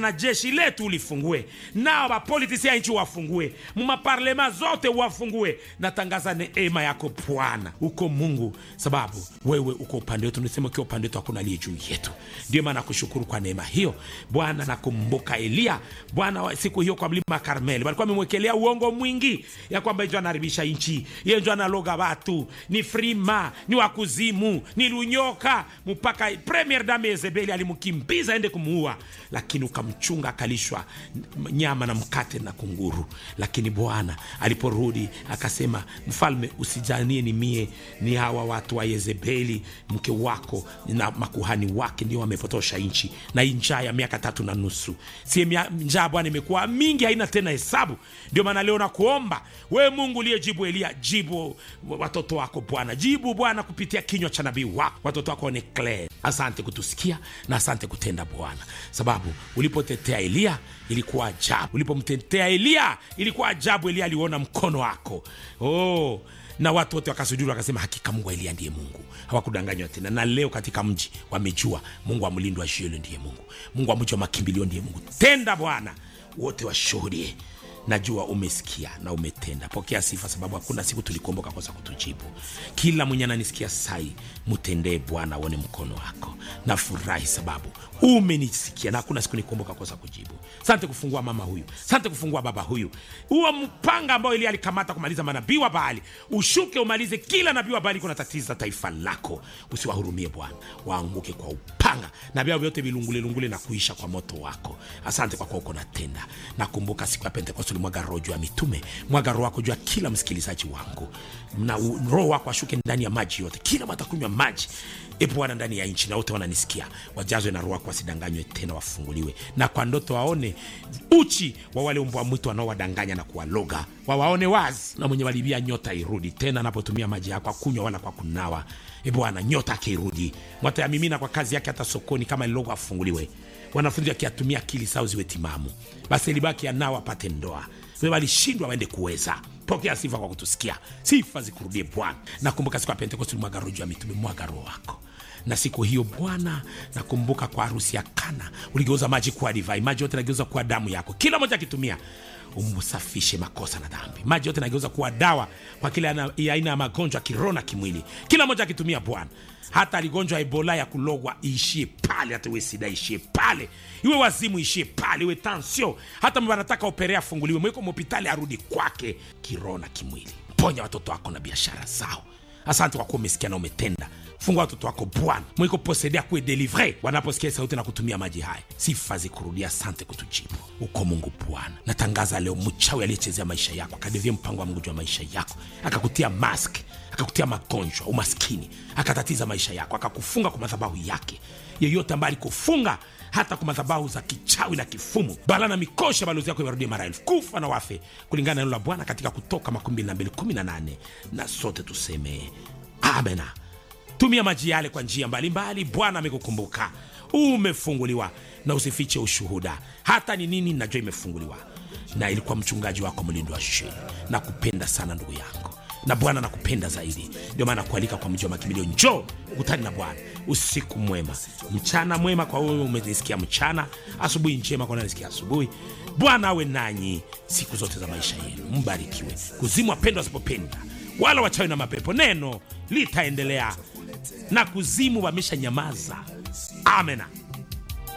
na jeshi letu ulifungue nao mapolitisi ya nchi wafungue mumaparlema zote wafungue natangaza neema yako bwana uko mungu sababu wewe uko upande wetu nisema ukiwa upande wetu hakuna aliye juu yetu ndio maana nakushukuru kwa neema hiyo bwana nakumbuka eliya bwana wa- siku hiyo kwa mlima karmeli walikuwa amemwekelea uongo mwingi ya kwamba njo anaharibisha nchi ye njo analoga watu ni frima ni wakuzimu ni lunyoka mpaka premier dame yezebeli alimkimbiza ende kumuua lakini ukamchunga akalishwa n- nyama na mkate na kunguru lakini bwana aliporudi akasema mfalme usijanie ni mie ni hawa watu wa yezebeli mke wako na makuhani wake ndio wamepotosha nchi na hii njaa ya miaka tatu na nusu sie mia- njaa bwana imekuwa mingi haina tena hesabu ndio maana leo nakuomba wewe mungu uliyejibu eliya jibu watoto wako bwana jibu bwana kupitia kinywa cha nabii wako watoto wako ni clear asante kutusikia na asante kutenda bwana sababu ulipotetea eliya ilikuwa ajabu ulipomtetea eliya ilikuwa ajabu eliya aliona mkono wako oh na watu wote wakasujudi wakasema hakika mungu wa eliya ndiye mungu hawakudanganywa tena na leo katika mji wamejua mungu wa mlindo wa shielo ndiye mungu mungu wa mji wa makimbilio ndiye mungu tenda bwana wote washuhudie najua umesikia na umetenda pokea sifa sababu hakuna siku tulikuomboka kosa kutujibu kila mwenye ananisikia sai mtendee bwana aone mkono wako nafurahi sababu umenisikia na hakuna siku nikuomboka kosa kujibu sante kufungua mama huyu sante kufungua baba huyu huo mpanga ambao ili alikamata kumaliza manabii wa baali ushuke umalize kila nabii wa baali kuna tatiza taifa lako usiwahurumie bwana waanguke kwa upanga na vyao vyote vilungulelungule na kuisha kwa moto wako asante kwa kuwa uko natenda nakumbuka siku ya pentekoste ulimwaga roho juu ya mitume mwaga roho wako juu ya kila msikilizaji wangu na u- roho wako ashuke ndani ya maji yote kila watakunywa maji e bwana ndani ya nchi na wote wananisikia wajazwe na roho wako wasidanganywe tena wafunguliwe na kwa ndoto waone uchi wa wale mbwa mwitu wanaowadanganya na kuwaloga wawaone wazi na mwenye walibia nyota irudi tena anapotumia maji yako akunywa wala kwa kunawa e bwana nyota akirudi mwatayamimina kwa kazi yake hata sokoni kama lilogo afunguliwe wanafunzi wakiatumia akili sao ziwe timamu basi libaki anao apate ndoa Wewe walishindwa waende kuweza pokea sifa kwa kutusikia sifa zikurudie bwana nakumbuka siku ya pentekosti mwaga roho juu ya mitume mwaga roho wako na siku hiyo bwana nakumbuka kwa harusi ya kana uligeuza maji kuwa divai maji yote nageuza kuwa damu yako kila moja akitumia umsafishe makosa na dhambi maji yote nageuza kuwa dawa kwa kila ana- ya aina ya magonjwa ya kiroho na kimwili kila moja akitumia bwana hata aligonjwa ebola ya kulogwa iishie pale hata iwe sida ishie pale iwe wazimu ishie pale iwe tansio hata mtu anataka operea afunguliwe mweko mhopitali arudi kwake kiroho na kimwili ponya watoto wako na biashara zao asante kwa kuwa umesikia na umetenda fungua watoto wako bwana mwiko posede akuwe delivre wanaposikia sauti na kutumia maji haya sifa zikurudia asante kutujibu uko mungu bwana natangaza leo mchawi aliyechezea maisha yako akadevia mpango wa mungu juu ya maisha yako akakutia mask akakutia magonjwa umaskini akatatiza maisha yako akakufunga kwa madhabahu yake yeyote ambaye alikufunga hata kwa madhabahu za kichawi na kifumu bala na mikosha balozi yako iwarudie mara elfu kufa na wafe kulingana na neno la bwana katika kutoka 2218 na sote tuseme amena tumia maji yale kwa njia mbalimbali bwana amekukumbuka umefunguliwa na usifiche ushuhuda hata ni nini najua imefunguliwa na ilikuwa mchungaji wako mlindo wa sheni na kupenda sana ndugu yangu na bwana nakupenda zaidi ndio maana kualika kwa mji wa makimbilio njoo ukutani na bwana usiku mwema mchana mwema kwa wewe umenisikia mchana asubuhi njema kwa nanisikia asubuhi bwana awe nanyi siku zote za maisha yenu mbarikiwe kuzimu wapendwa wasipopenda wala wachawi na mapepo neno litaendelea na kuzimu wamesha nyamaza amena